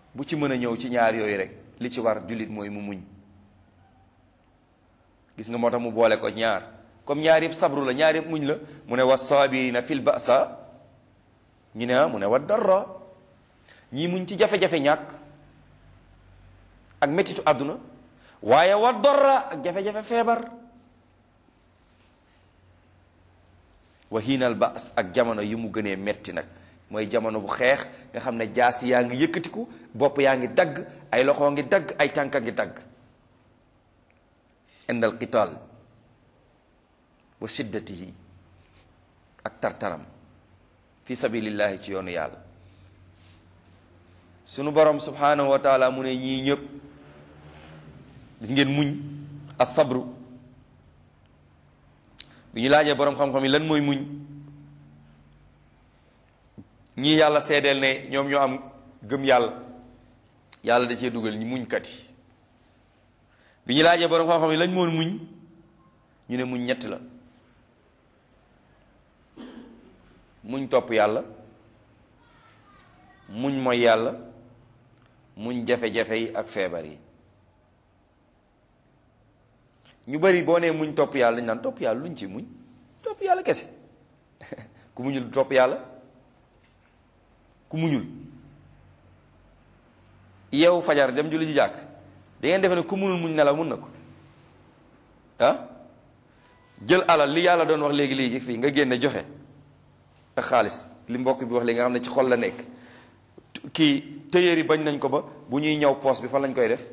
bu ci mën a ñëw ci ñaar yooyu rek li ci war jullit mooy mu muñ gis nga moo tax mu boole ko ñaar comme ñaar yëpp sabru la ñaar yëpp muñ la mu ne wa saabirina fil ba'sa ñu ne mu ne wa darra ñii muñ ci jafe-jafe ñàkk ak mettitu àdduna waaye wa darra ak jafe-jafe feebar wa hiinal ba's ak jamono yi mu gënee metti nag mooy jamono bu xeex nga xam ne jaasi yaa ngi yëkkatiku bopp yaa ngi dagg ay loxo ngi dagg ay tànka ngi dagg indal qitaal wa shiddatihi ak tartaram fi sabilillahi ci yoonu yàlla sunu borom subhanahu wa taala mu ne ñii ñëpp gis ngeen muñ as sabru bi ñu laajee borom xam-xam yi lan mooy muñ ñii yàlla seedeel ne ñoom ñoo am gëm yàlla yàlla da cee dugal ñi muñkat yi bi ñu laajee borom xam-xam yi lañ moon muñ ñu ne muñ ñett la muñ topp yàlla muñ mooy yàlla muñ jafe-jafe yi ak feebar yi ñu bari boo nee muñ topp yàlla dañ naan topp yàlla luñ ci muñ topp yàlla kese ku muñul topp yàlla ku muñul yow fajar dem julli ji jàkk da ngeen defe ne ku munul muñ nelaw mun na ko ah jël alal li yàlla doon wax léegi léegi fii nga génne joxe ak xaalis li mbokk bi wax léegi nga xam ne ci xol la nekk kii tëyër yi bañ nañ ko ba bu ñuy ñëw poos bi fan lañ koy def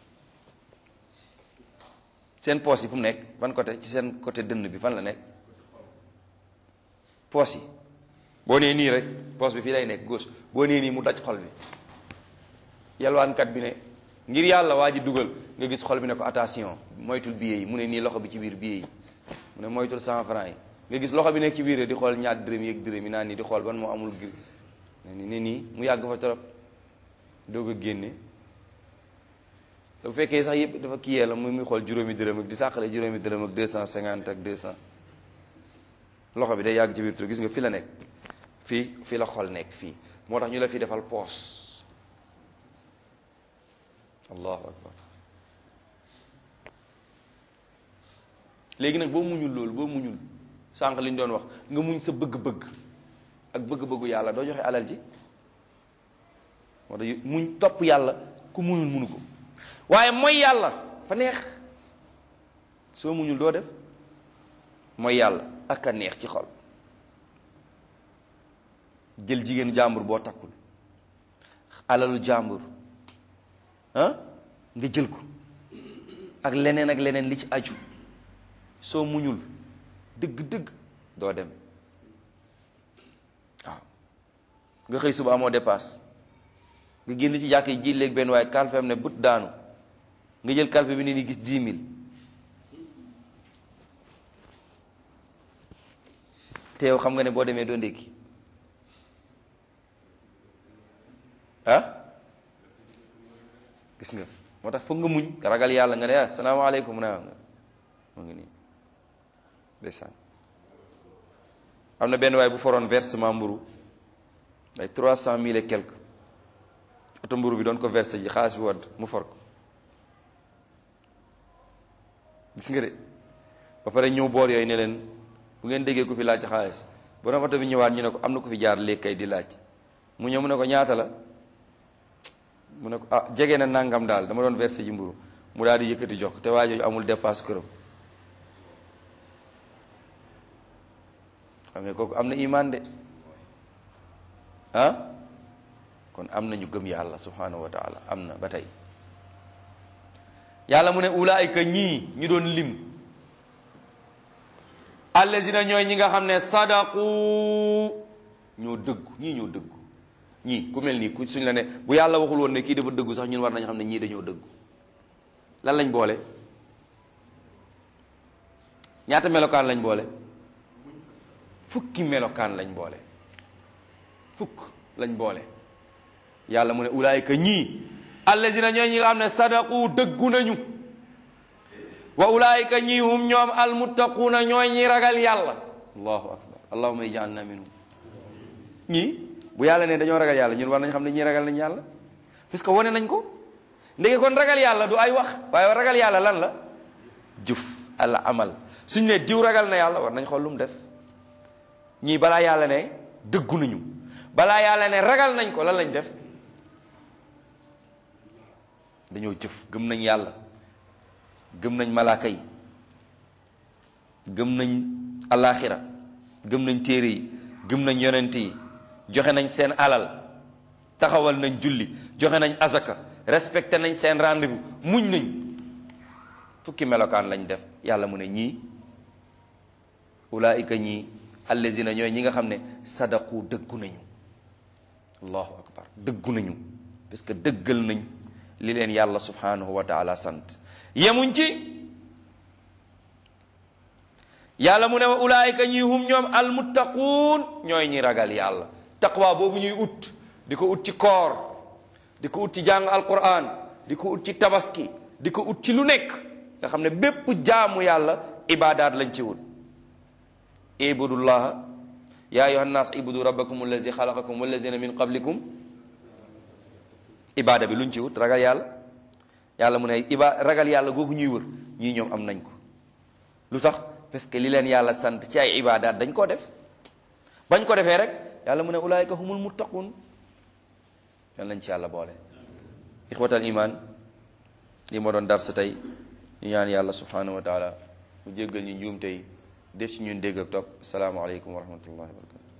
seen poos yi fu mu nekk ban côté ci seen côté dënn bi fan la nekk poos yi boo nee nii rek poos bi fii lay nekk gauche boo nee nii mu daj xol bi yalwaankat bi ne ngir yàlla waa ji dugal nga gis xol bi ne ko attention moytul billet yi mu ne nii loxo bi ci biir billet yi mu ne moytul cent franc yi nga gis loxo bi nekk ci biir di xool ñaar dërëm yeeg dërëm yi naan nii di xool ban moo amul gir ne ni nii mu yàgg fa trop doog a génne bu fekkee sax yëpp dafa kiyee la muy muy xool juróomi dërëm ak di tàqale juróomi dërëm ak deux cent cinquante ak deux cent loxo bi day yàgg ci biir tur gis nga fi la nekk fii fii la xol nekk fii moo tax ñu la fi defal poos allahu akbar léegi nag boo muñul loolu boo muñul sànq li ñu doon wax nga muñ sa bëgg-bëgg ak bëgg-bëggu yàlla doo joxe alal ji moo tax muñ topp yàlla ku muñul munu ko waaye mooy yàlla fa neex soo muñul doo def mooy yàlla ak a neex ci xol jël jigéenu jàmbur boo takkul alalu jàmbur ah nga jël ko ak leneen ak leneen li ci aju soo muñul dëgg-dëgg doo dem waaw nga xëy suba amoo dépasse nga génn ci jàkk yi ji léegi benn waaye kalfeem ne but daanu nga jël kalfe bi ne ni gis dix mille te yow xam nga ne boo demee doo ndékki ah gis nga moo tax foog nga muñ ragal yàlla nga ne ah salaamaaleykum na nga mu ngi nii ndeysaan am na benn waay bu foroon versement mburu ay trois cent mille et quelque oto mburu bi doon ko versé ji xaalis bi wadd mu for ko gis nga de ba pare ñëw boor yooyu ne leen bu ngeen déggee ku fi laaj xaalis borom oto bi ñëwaat ñu ne ko am na ku fi jaar léegi kay di laaj mu ñëw mu ne ko ñaata la mu ne ko ah jege na nangam daal dama doon versé ji mburu mu daal di yëkkati jox te waa jooju amul dépasse këram xam nga kooku am na imaan de ah kon am na ñu gëm yàlla subhanahu wa taala am na ba tey yàlla mu ne ulaayka ñii ñu doon lim allazina ñooy ñi nga xam ne sadaqu ñoo dëggu ñii ñoo dëggu ñii ku mel nii ku suñ la ne bu yàlla waxul woon ne kii dafa dëggu sax ñun war nañu xam ne ñii dañoo dëggu lan lañ boole ñaata melokaan lañ boole fukki melokaan lañ boole fukk lañ boole yàlla mu ne ulaayka ñii allazina ñooy ñi nga xam ne sadaqu dëggu nañu wa ulaayka ñii hum ñoom almuttaquuna ñooy ñi ragal yàlla allahu akbar allahumma ij'alna minhum ñii bu yàlla ne dañoo ragal yàlla ñun war nañ xam ne ñii ragal nañ yàlla parce que wane nañ ko ndeke kon ragal yàlla du ay wax waaye ragal yàlla lan la jëf al amal suñ ne diw ragal na yàlla war nañ xool lu mu def ñii balaa yàlla ne dëggu nañu balaa yàlla ne ragal nañ ko lan lañ def dañoo jëf gëm nañ yàlla gëm nañ malaaka yi gëm nañ alaxira gëm nañ téere yi gëm nañ yonent yi joxe nañ seen alal taxawal nañ julli joxe nañ azaka respecté nañ seen rendez-vous muñ nañ fukki melokaan lañ def yàlla mu ne ñii ulaika ñii allazina ñooy ñi nga xam ne sadaqu dëggu nañu allahu akbar dëggu nañu parce que dëggal nañ li leen yàlla subhanahu wa taala sant yemuñ ci yàlla mu ne wa ulaayika ñi hum ñoom almuttaquun ñooy ñi ragal yàlla taqwa boobu ñuy ut di ko ut ci koor di ko ut ci jàng alquran di ko ut ci tabaski di ko ut ci lu nekk nga xam ne bépp jaamu yàlla ibaadaat lañ ci wut ibudullaha ya ayuha nnas ibudu rabbakum allazi xalaqakum wallazina min qablikum ibaada bi luñ ci wut ragal yàlla yàlla mu ne iba ragal yàlla googu ñuy wër ñii ñoom am nañ ko lu tax parce que li leen yàlla sant ci ay ibaadaat dañ koo def bañ ko defee rek yàlla mu ne ulaayika humul muttaqun yal nañ ci yàlla boole ixwatal iman li ma doon dar sa tey ñu ñaan yàlla subhanahu wa taala mu jéggal ñu njuum tey def ci ñun dégg ak topp asalaamaaleykum wa rahmatullahi wa barakatu